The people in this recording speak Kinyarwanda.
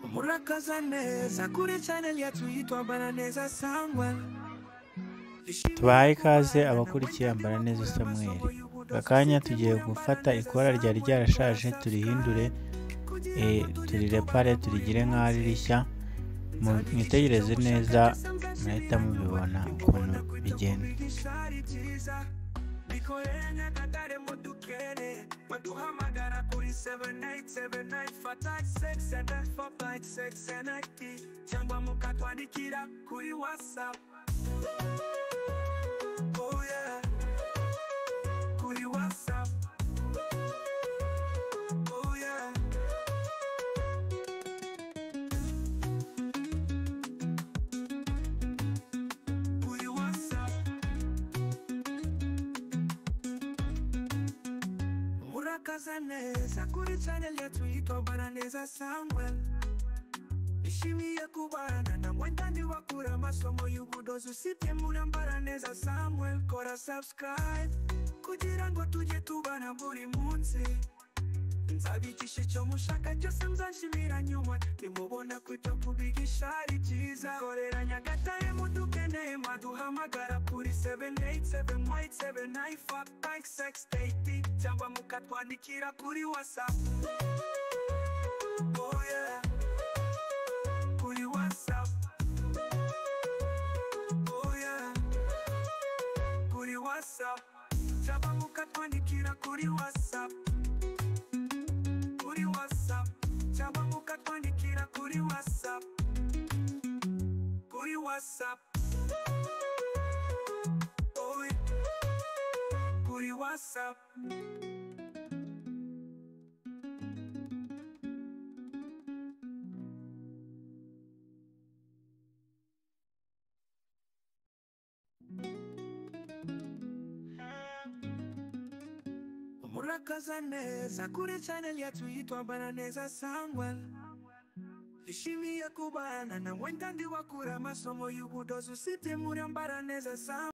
dukaza neza kuri channel yacu yitwa Baraneza Sangwa tubahaye ikaze abakurikiye Baraneza Samuel aka kanya tugiye gufata ikora ryari ryarashaje turihindure eh, turirepare turigire nk'aho ari rishya Mu- mwitegereze neza murahita mubibona ukuntu bigenda igishari cyiza nikoreye nyakatare mu dukere baduhamagara kuri 7879 fata 6745690 cyangwa mukatwandikira kuri whatsapp Oh yeah. Kuri WhatsApp. Oh yeah. Kuri WhatsApp. murakaza neza kuri channel yacu yitwa baraneza samuel ishimiye kubana na mwenda ndi bakura amasomo y'ubudozi usibye muri baraneza samuel kora subscribe kugira ngo tujye tubana buri munsi nzabigisha icyo mushaka cyose mzashimira nyuma nimubona kwita kubigisha ari cyiza korera nyagatare mudukeneye maduhamagara kuri 7878795680 cyangwa mukatwandikira kuri whatsapp Oh yeah. Kuri WhatsApp. Oh yeah. Kuri WhatsApp. Cyangwa mukatwandikira kuri whatsapp kuri WhatsApp cyangwa mukatwandikira kuri WhatsApp kuri WhatsApp Owe. kuri WhatsApp murakaza neza kuri channel yacu yitwa Baraneza Sangwa Ishimiye kubana na mwenda ndi bakura amasomo y'ubudozi usite muri Baraneza Sangwa